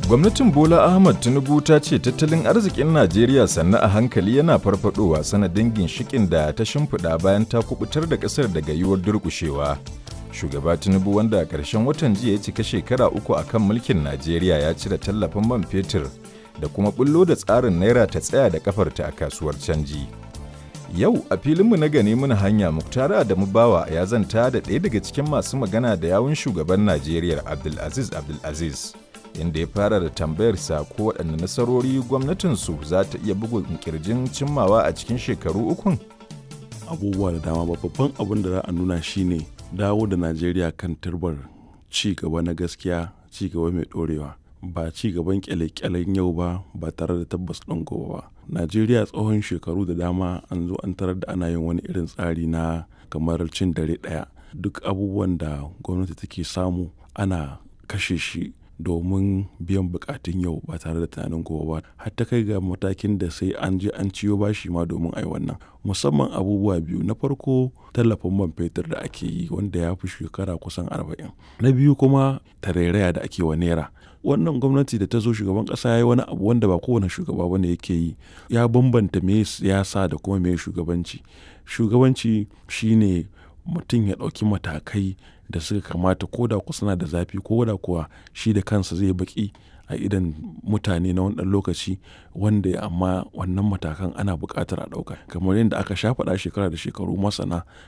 Gwamnatin Bola Ahmad Tinubu ta ce tattalin arzikin Najeriya sannu a hankali yana farfadowa sanadin ginshikin da ta shimfiɗa bayan ta kubutar da ƙasar daga yiwuwar durƙushewa. Shugaba Tinubu wanda a ƙarshen watan jiya ya cika shekara uku a kan mulkin Najeriya ya cire tallafin man fetur da kuma bullo da tsarin naira ta tsaya da kafarta a kasuwar canji. Yau a filinmu na gane muna hanya Muktara da Mubawa ya zanta da ɗaya daga cikin masu magana da yawun shugaban Najeriya Abdulaziz Abdulaziz. inda ya fara da tambayarsa ko waɗanne nasarori gwamnatinsu za ta iya bugun kirjin cimmawa a cikin shekaru ukun? abubuwa da dama babban abin da za a nuna shine dawo da najeriya kan turbar ci gaba na gaskiya ci gaba mai ɗorewa ba ci gaban kyale-kyalen yau ba ba tare da tabbas ɗin gobe ba najeriya tsawon shekaru da dama an zo an tarar da ana yin wani irin tsari na kamar cin dare ɗaya duk abubuwan da gwamnati take samu ana kashe shi domin biyan bukatun yau ba tare da tunanin gobe ba har ta kai ga matakin da sai an je an ciyo bashi ma domin ai wannan musamman abubuwa biyu na farko tallafin man fetur da ake yi wanda ya fi shekara kusan arba'in na biyu kuma tarairaya da ake wa naira wannan gwamnati da ta zo shugaban kasa ya yi wani abu wanda ba kowane shugaba bane yake yi ya bambanta me siyasa da kuma me shugabanci shugabanci shine mutum ya ɗauki matakai da suka kamata ko da suna da zafi ko da kuwa shi da kansa zai baki a idan mutane na wani lokaci wanda amma wannan matakan ana buƙatar a ɗauka kamar yadda aka sha faɗa shekara da shekaru masana